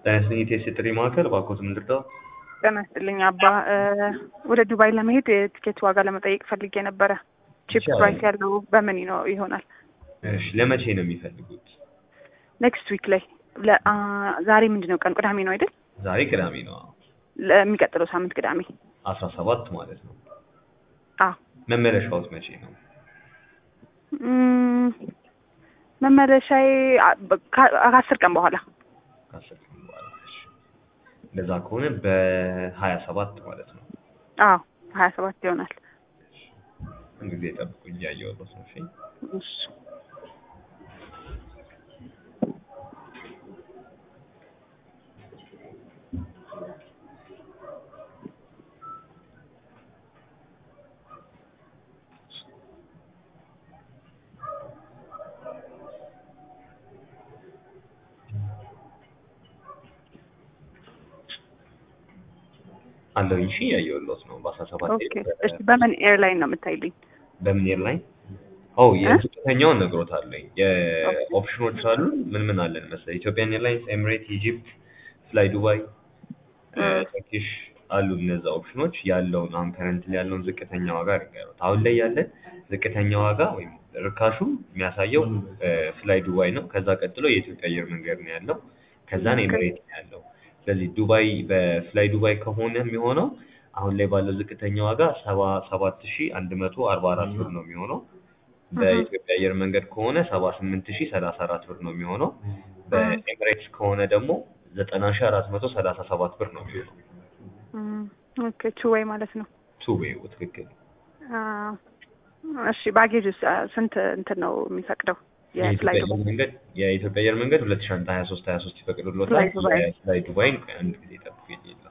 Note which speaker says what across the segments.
Speaker 1: ጤና ይስጥልኝ የቴስ ጥሪ ማዕከል እባክዎት ምን ልርዳው?
Speaker 2: ጤና ይስጥልኝ አባ ወደ ዱባይ ለመሄድ የትኬት ዋጋ ለመጠየቅ ፈልጌ ነበረ። ቺፕ
Speaker 1: ይቻላል።
Speaker 2: ፕራይስ ያለው በምን ነው ይሆናል?
Speaker 1: እሺ ለመቼ ነው የሚፈልጉት?
Speaker 2: ኔክስት ዊክ ላይ ለ- አ፣ ዛሬ ምንድን ነው ቀን? ቅዳሜ ነው አይደል?
Speaker 1: ዛሬ ቅዳሜ ነው
Speaker 2: ለሚቀጥለው ሳምንት ቅዳሜ።
Speaker 1: አስራ ሰባት ማለት ነው።
Speaker 2: አዎ
Speaker 1: መመለሻዎት መቼ ነው?
Speaker 2: እም፣ መመለሻዬ አ- በ- ከ- ከአስር ቀን በኋላ
Speaker 1: ከአስር ቀን በኋላ። እሺ እንደዛ ከሆነ በሀያ ሰባት ማለት ነው።
Speaker 2: አዎ ሀያ ሰባት ይሆናል።
Speaker 1: አንድ ጊዜ ጠብቁኝ እያየሁት ነው። እሺ
Speaker 2: እሺ
Speaker 1: አለሁኝ። እሺ እያየሁት ነው። በአስራ ሰባት
Speaker 2: ኦኬ። እሺ በምን ኤርላይን ነው የምታይልኝ?
Speaker 1: በምን ኤርላይን? ኦ የዝቅተኛውን ነግሮታለኝ። የኦፕሽኖች አሉ። ምን ምን አለን መሰለኝ? ኢትዮጵያን ኤርላይንስ፣ ኤምሬት፣ ኢጂፕት፣ ፍላይ ዱባይ፣ ተርኪሽ አሉ። እነዛ ኦፕሽኖች ያለውን አሁን ከረንት ያለውን ዝቅተኛ ዋጋ ንገሩት። አሁን ላይ ያለ ዝቅተኛ ዋጋ ወይም ርካሹ የሚያሳየው ፍላይ ዱባይ ነው። ከዛ ቀጥሎ የኢትዮጵያ አየር መንገድ ነው ያለው። ከዛን ኤምሬት ነው ያለው። ስለዚህ ዱባይ በፍላይ ዱባይ ከሆነ የሚሆነው አሁን ላይ ባለው ዝቅተኛ ዋጋ ሰባ ሰባት ሺ አንድ መቶ አርባ አራት ብር ነው የሚሆነው። በኢትዮጵያ አየር መንገድ ከሆነ ሰባ ስምንት ሺ ሰላሳ አራት ብር ነው የሚሆነው። በኤምሬትስ ከሆነ ደግሞ ዘጠና ሺ አራት መቶ ሰላሳ ሰባት ብር ነው የሚሆነው።
Speaker 2: እም፣ ኦኬ ቱ ዌይ ማለት ነው።
Speaker 1: ቱ ዌይ ትክክል።
Speaker 2: አ፣ እሺ ባጌጅ ስንት እንትን ነው የሚፈቅደው? የፍላይ
Speaker 1: የኢትዮጵያ
Speaker 2: ዱባይ
Speaker 1: አየር መንገድ የኢትዮጵያ አየር መንገድ ሁለት ሻንጣ ሀያ ሶስት ሀያ ሶስት ይፈቅድሎታል።
Speaker 2: ፍላይ ዱባይ።
Speaker 1: ፍላይ ዱባይን አንድ ጊዜ ጠብቁ የለም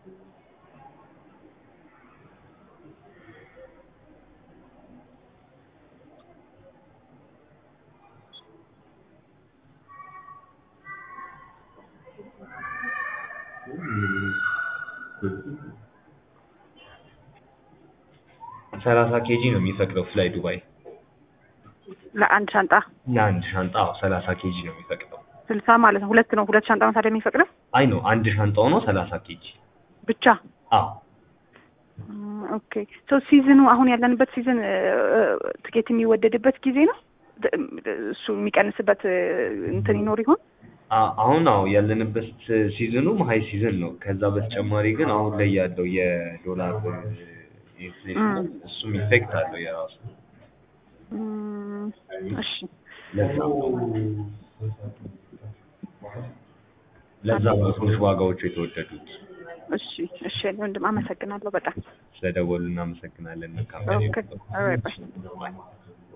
Speaker 1: ሰላሳ ኬጂ ነው የሚፈቅደው ፍላይ ዱባይ
Speaker 2: ለአንድ ሻንጣ
Speaker 1: ለአንድ ሻንጣ ሰላሳ ኬጂ ነው የሚፈቅደው።
Speaker 2: ስልሳ ማለት ነው። ሁለት ነው ሁለት ሻንጣ ነው ታዲያ የሚፈቅደው
Speaker 1: አይ ነው አንድ ሻንጣው ነው ሰላሳ ኬጂ።
Speaker 2: ብቻ?
Speaker 1: አዎ
Speaker 2: እም፣ ኦኬ ሶ ሲዝኑ አሁን ያለንበት ሲዝን ትኬት የሚወደድበት ጊዜ ነው። ድ- እሱ የሚቀንስበት እ፣ እንትን ይኖር ይሆን?
Speaker 1: አ- አሁን አዎ ያለንበት ሲዝኑ ሀይ ሲዝን ነው። ከዛ በተጨማሪ ግን አሁን ላይ ያለው የዶላር ኢንፍሌሽን
Speaker 2: እም።
Speaker 1: እሱም ኢፌክት አለው የራሱ
Speaker 2: እም፣ እሺ
Speaker 1: ለዛ ነው ለዛ ነው ትንሽ ዋጋዎቹ የተወደዱት።
Speaker 2: እሺ እሺ ወንድም አመሰግናለሁ በጣም
Speaker 1: ስለደወሉ እናመሰግናለን። መልካም
Speaker 2: ኦኬ ኦልራይት ባይ